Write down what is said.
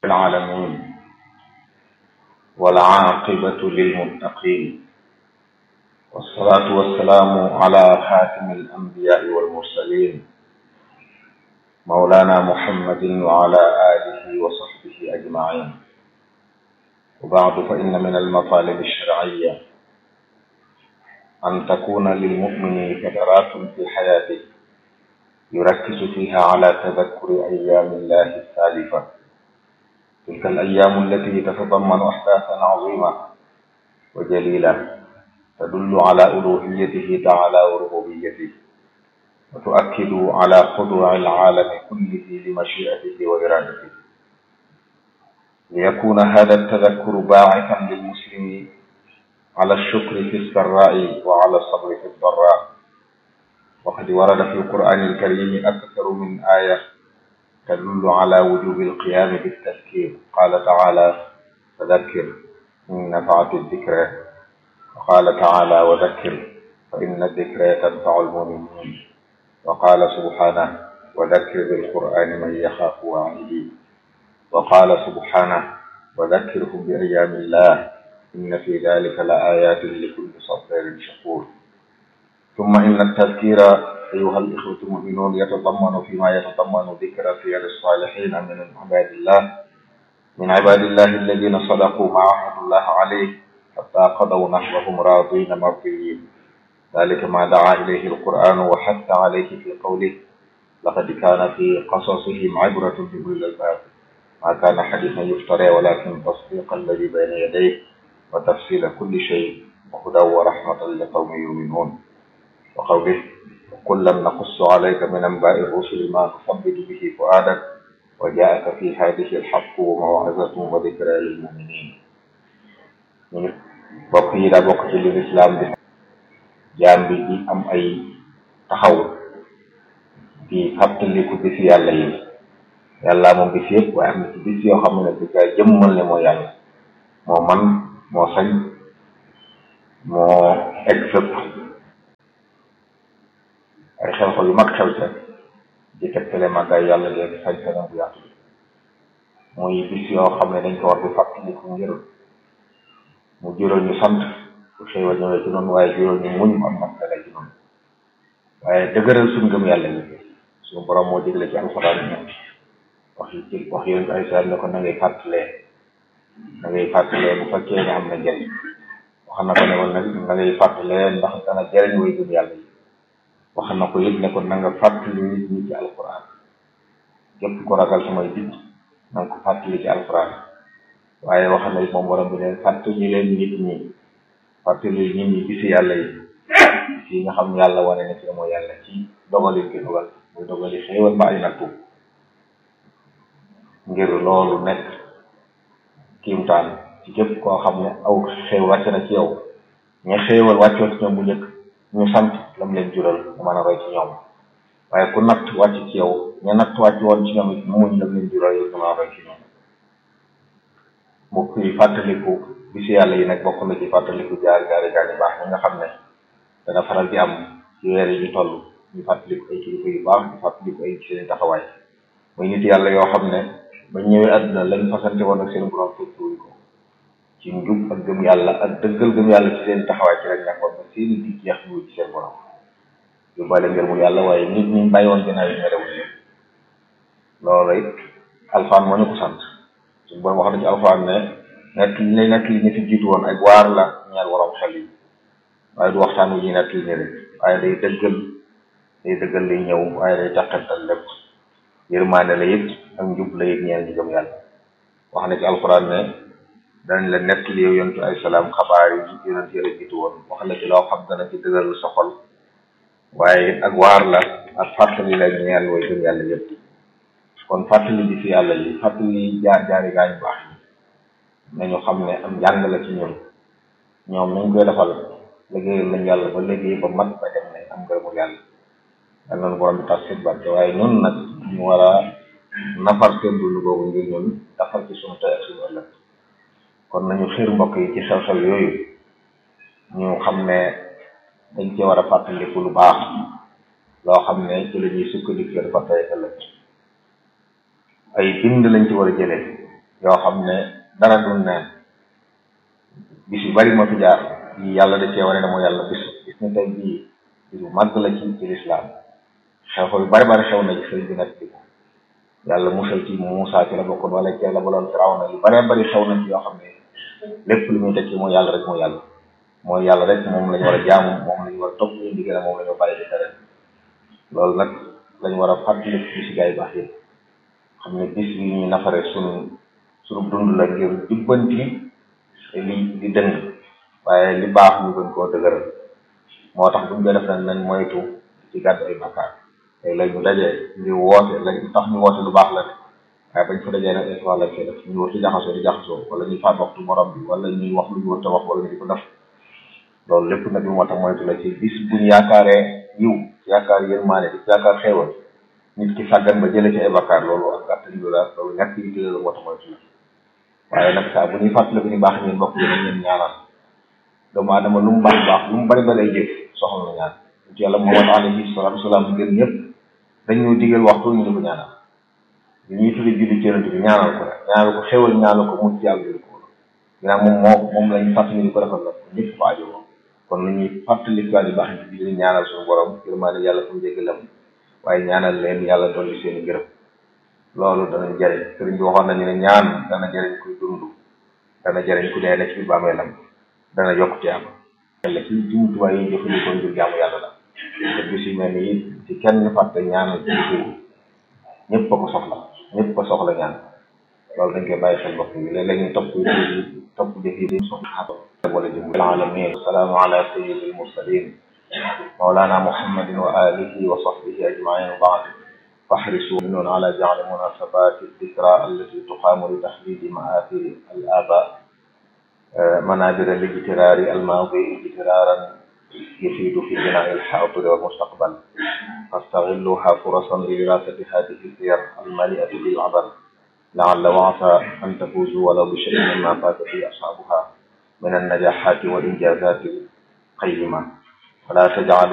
العالمين والعاقبة للمتقين والصلاة والسلام على خاتم الأنبياء والمرسلين مولانا محمد وعلى آله وصحبه أجمعين وبعد فإن من المطالب الشرعية أن تكون للمؤمن فترات في حياته يركز فيها على تذكر أيام الله السالفة تلك الأيام التي تتضمن أحداثا عظيمة وجليلة تدل على ألوهيته تعالى وربوبيته وتؤكد على خضوع العالم كله لمشيئته وإرادته ليكون هذا التذكر باعثا للمسلم على الشكر في السراء وعلى الصبر في الضراء وقد ورد في القرآن الكريم أكثر من آية تدل على وجوب القيام بالتذكير قال تعالى فذكر إن نفعت الذكرى وقال تعالى وذكر فإن الذكرى تنفع المؤمنين وقال سبحانه وذكر بالقرآن من يخاف وعيد وقال سبحانه وذكرهم بأيام الله إن في ذلك لآيات لكل صبر شكور ثم إن التذكير أيها الإخوة المؤمنون يتضمن فيما يتضمن ذكر سير الصالحين من عباد الله من عباد الله الذين صدقوا ما عهد الله عليه حتى قضوا نحوهم راضين مرضيين ذلك ما دعا إليه القرآن وحث عليه في قوله لقد كان في قصصهم عبرة لأولي الألباب ما كان حديثا يفترى ولكن تصديق الذي بين يديه وتفصيل كل شيء وهدى ورحمة لقوم يؤمنون وقوله كلا نقص عليك من انباء الرسل ما تثبت به فؤادك وجاءك في هذه الحق وموعظة وذكرى للمؤمنين bokk yi daa bokk ci li lislaam bi jaam bi di am ay taxaw di fàttaliku bis yàlla yi yàlla moom bis yëpp waaye am na ci bis yoo xam ne di kaa jëmmal ne moo yàlla moo man moo sañ moo egg fépp ay xew-xew yu mag xew ca di tegtale màggaay yàlla léegi sañ-sañam bu yaatu muy bis yoo xam ne dañ ko war di fàttaliku ngir mu jural ñu sant bu xéewal ñëwee ci noonu waaye jural ñu muñ am maskale ci noonu waaye dëgëral suñ gëm yàlla yi suñu borom moo digle ci alxuraan ñoom wax yi ci wax yooyu ay saa ne ko na ngay fàttalee na ngay fàttalee bu fekkee ne am na njëriñ wax na ko ne ko nag na ngay fàttalee ndax dana jëriñ way gëm yàlla yi wax na ko it ne ko na nga fàttali nit ñi ci alxuraan képp ko ragal samay dit na nga ko fàttali ci alxuraan waaye wax na it moom borom bi ne fàttali leen nit ñi fàttali nit ñi gisi yàlla yi si nga xam yàlla wane ne ci mooy yàlla ci dogali gi dogal muy dogali xéewal ba ay nattu ngir loolu nekk kiimtaan ci képp koo xam ne aw xéew wàcc na ci yow ña xéewal wàccoon ci ñoom bu njëkk ñu sant lam leen jural nga mën a roy ci ñoom waaye ku natt wàcc ci yow ña natt wàcc woon ci ñoom it muñ lam leen jural yi nga mën a roy ci ñoom mbokk yi fàttaliku bisi yàlla yi nag bokk na ci fàttaliku jaar jaari gaar yu baax ñi nga xam ne dana faral di am ci weer yi ñu toll ñu fàttaliku ay kilifa yu baax ñu fàttaliku ay seen taxawaay muy nit yàlla yoo xam ne ba ñëwee àdduna lañ fasante woon ak seen borom fekkuwuñ ko ci njub ak gëm yàlla ak dëggal gëm yàlla ci seen taxawaay ci lañ nekkoon ba seeni di jeex ñu ci seen borom yu bale ngir mu yàlla waaye nit ñi bàyyi woon ginnaaw yi merewuñ leen loolu it alxuraan moo ñu ko sant suñu borom wax na ci alxuraan ne nekk li lay nekk li ñu fi jiitu woon ay waar la ñeel waroom xel yi waaye du waxtaan wu ñuy nekk li ni rek waaye day dëggal day dëggal lay ñëw waaye day taqantal lépp yërmaane la it ak njub la it ñeel ñu gëm yàlla wax na ci alxuraan ne danañ la nekk li yow yontu ay salaam xabaar yi yonent yi la jiitu woon wax la ci loo xam dana ci dëgëral sa xol waaye ak waar la ak fàttali la ñeel way gëm yàlla yëpp kon fàttali bi fi yàlla yi fàttali jaar jaari gaañu baax yi nañu xam ne am njàng la ci ñun ñoom nañ koy defal liggéeyal lañ yàlla ba liggéey ba mat ba dem ne am ngërëmul yàlla dan noonu borom bi tax seen barke waaye ñun nag ñu war a nafar seen dund googu ngir ñun dafar ci suñu tey ak suñu ëllëg kon nañu xiir mbokk yi ci xew-xew yooyu ñu xam ne dañ ci war a fàttaliku lu baax loo xam ne ci la ñuy sukkandiku dafa tey ëllëg ay bind lañ ci war a jëlee yoo xam ne dara du neen bis yu bari ma fi jaar yi yàlla da cee wane ne mooy yàlla bis gis ni tey bii bis bu màgg la ci ci lislaam xew-xew yu bari bari xew na ci sëriñ bi nag di ko yàlla musal ci Muusaa ci la bokkoon wala ci la baloon Firawna yu baree bari xew na ci yoo xam ne lépp lu muy tekki mooy yàlla rek mooy yàlla mooy yàlla rek moom lañu war a jaamu moom lañu war a topp ñu ndigal moom lañu bàyyi di tere loolu nag lañu war a fàttali ci si gaa yi baax yi xam ne bis yi ñuy nafare sunu sunu dund la ngir jubbanti li li dëng waaye li baax ñu gën koo dëgëral moo tax buñ koy def nag nañ moytu ci gàddu ay bakkaar tey la ñu dajee ngir woote lañ tax ñu woote lu baax la ne waaye bañ fa dajee nag étoile lañ fay def ñu war ci jaxasoo di jaxasoo wala ñuy faat waxtu morom bi wala ñuy wax lu ñu war a wax wala ñu di ko def loolu lépp nag lu moo tax moytu la ci bis buñ yaakaaree yiw yaakaar yërmaane di yaakaar xéewal nit ki sàggan ba jëlee ci ay bakkaar loolu ak gàttali lu la loolu ñàkk yi tëdd la moo tax moytu la waaye nag saa bu ñuy fàttali ko ñu baax ñeen bokk yi nañ leen ñaanal doomu aadama lu mu baax baax lu mu bari bari ay jëf soxla na ñaan ci yàlla Muhammad alayhi salaatu salaam gën ñëpp dañ ñoo digal waxtu ñu di ko ñaanal li ñuy tudde julli ci yonent bi ñaanal ko rek ñaanal ko xéwal ñaanal ko mucc yàlla jël ko ginnaaw moom moo moom lañ fàttali di ko defal la ko ñëpp fa aajo kon lu ñuy fàttali gaa yu baax yi di ñaanal suñu borom yërmaane yàlla fu mu jéggalam waaye ñaanal leen yàlla dolli seen i gërëm loolu dana jëriñ sëriñ bi waxoon nañu ne ñaan dana jëriñ kuy dund dana jëriñ ku dee ne ci biir bàmmeelam dana yokk ci am yàlla ci jumtuwaay yi jëfandikoo ngir jaamu yàlla la te bis yu mel ni ci kenn fàtte ñaanal ci liggéey ñëpp a ko soxla ñëpp a soxla ñaan loolu dañ koy bàyyi xel bopp yi léeg-léeg ñu topp topp jëf yi di soxla wala jëm alamin salaamu ala sayyidil mursalin mawlana muhammadin wa alihi wa sahbihi ajmain wa baad فاحرصوا منون على جعل مناسبات الذكرى التي تقام لتحديد مآثر الآباء منابر لاجترار الماضي اجترارا يفيد في بناء الحاضر والمستقبل فاستغلوها فرصا لدراسة هذه السير المليئة بالعبر لعل وعسى أن تفوزوا ولو بشيء مما فات به أصحابها من النجاحات والإنجازات القيمة فلا تجعلوا